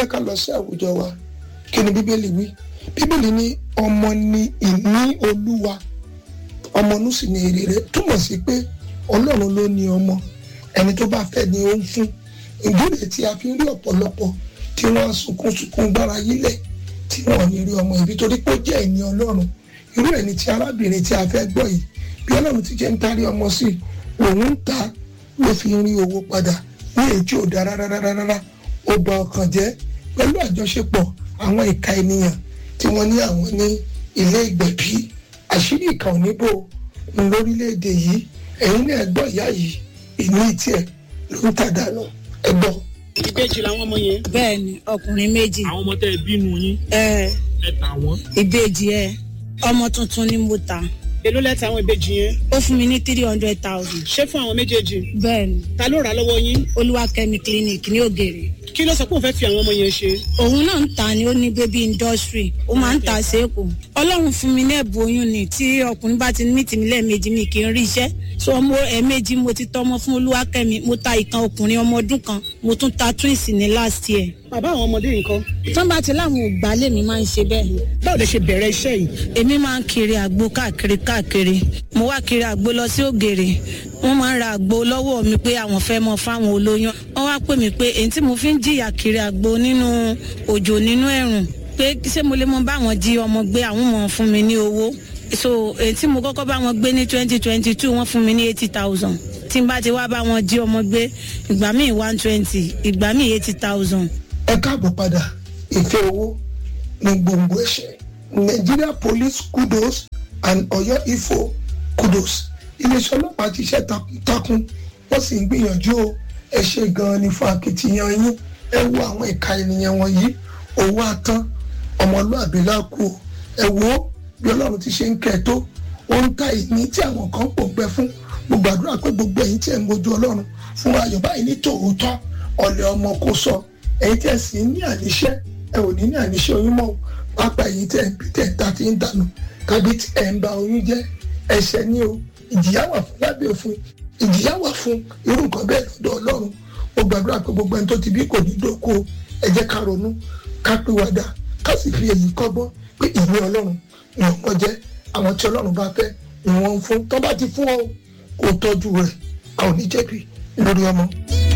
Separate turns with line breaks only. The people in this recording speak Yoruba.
jẹ́ ká lọ sí àwùjọ wa kí ni bíbélì wí bíbélì ní ọmọ ni ìní olúwa ọmọ inú sì ni èrè rẹ̀ túmọ̀ sí pé ọlọ́run ló ní ọmọ ẹni tó bá fẹ́ ni ó ń fún ìdílé tí a fi ń rí ọ̀pọ̀lọpọ̀ tí wọ́n sunkún sunkún gbára yílẹ̀ tí wọ́n ní rí ọmọ ìbí torí pé ó jẹ́ ìní ọlọ́run irú ẹni tí arábìnrin tí a fẹ́ gbọ́ yìí bí ọlọ́run ti jẹ́ ń tarí ọmọ sí òun ń ta ló fi ń rí owó padà ní èyí tí ò dáa rárá ó bà ọkàn jẹ́ pẹ̀lú àjọṣepọ̀ àwọn ìka ènìyàn tí wọ́n ní àwọn ní ilé ìgbẹ̀bí àṣírí ìka òníbò ń lórílẹ̀‐èdè yìí ẹ̀yin náà gbọ́ ìyá yìí ìní tiẹ̀ ló ń tàdánù ẹ̀gbọ́n.
ìbejì làwọn ọmọ yẹn.
bẹ́ẹ̀ni ọkùnrin méjì
àwọn ọmọ tẹ ẹ bínú yín
ẹ
ẹ tà wọn.
ìbejì ẹ ọmọ tuntun ni mo ta
èló lẹ́tà àwọn ìbejì yẹn.
ó fún mi ní three hundred thousand
ṣé fún àwọn méjèèjì.
bẹ́ẹ̀ni
ta ló rà á lọ́wọ́ yín.
olúwakẹ́mi clinic ní ògèrè
kí ló sọ pé òun fẹ́ fi àwọn ọmọ yẹn ṣe.
òun náà ń ta ni ó ní baby industry ó máa ń ta séèkù ọlọ́run fún mi ní ẹ̀bùn oyún ni tí ọkùnrin bá ti ní tìmí lẹ́ẹ̀mejì mi kì í rí iṣẹ́ so mo ẹ̀ẹ̀mejì mo ti tọ́mọ fún olúwakẹ́mi mo ta ìkan ọkùnrin ọmọ ọdún kan mo tún ta twins ní last year
bàbá àwọn ọmọdé yìí kọ́.
tán bá ti láwọn ògbà lèmi máa ń ṣe bẹ́ẹ̀
báwo lè ṣe bẹ̀rẹ̀ iṣẹ́ yìí.
èmi máa ń kiri àgbo káàkiri káàkiri mo wá kiri àgbo lọ sí ògèrè wọ́n máa ń ra àgbo lọ́wọ́ mi pé àwọn fẹ́ mọ fáwọn olóyún wọ́n wá pè mí pé èyí tí mo fi ń jìyà kiri àgbo nínú òjò nínú ẹ̀rùn pé ṣé mo lè mọ báwọn jí ọmọ gbé àwọn mọ̀ fún mi ní owó so èyí tí mo kọ́kọ́ bá wọn gbé ní twenty twenty two wọ́n fún mi ní eighty thousand tí n bá ti wá bá wọn jí ọmọ gbé ìgbà míì one twenty ìgbà míì eighty thousand.
ẹ káàbọ̀ padà ìfẹ́ owó ní gbòǹgbò ẹ̀ṣẹ̀ Nigeria police kudos and Ọ̀yọ́ ifo kudos iléeṣẹ́ ọlọ́pàá ti ṣe takuntakun wọ́n sì ń gbìyànjú o ẹ ṣe gan-an ní fún akitiyan yín ẹ wo àwọn ìka ènìyàn wọ̀nyí owó àtán ọmọlúàbí lákù o ẹ wo bí ọlọ́run ti ṣe ń kẹ́ ẹ tó ó ń ta ìní tí àwọn kan pò gbẹ fún mo gbàdúrà pé gbogbo ẹ̀yin tí ẹ̀ ń wojú ọlọ́run fún ayọ̀ báyìí ní tòótọ́ ọ̀lẹ́ ọmọ kò sọ ẹ̀yin tí ẹ̀ sì ń ní àníṣẹ́ ẹ ò ní ní àníṣẹ́ oyún mọ́ pápá ẹ̀yin tí ẹ̀ ń bí tẹ̀ ń ta ti ń dànù tàbí tí ẹ̀ ń ba oyún jẹ́ ẹ̀ṣẹ̀ ní o ìjìyà wà fún lábẹ́ òfin ìjìyà wà fún irú nǹkan bẹ́ẹ̀ lọ́dọ̀ ọlọ́run mo gbàdúrà pé gbogbo ẹni tó ti bí kò ní dóko ẹ jẹ́ ká ronú ká pìwàdà ká sì fi èyí kọ́gbọ́n pé ìwé ọlọ́run ni ọmọ jẹ́ àwọn tí ọlọ́run bá fẹ́ ni wọ́n ń fún tó bá ti fún ọ kó tọ́jú rẹ̀ a ò ní jẹ̀bi lórí ọmọ.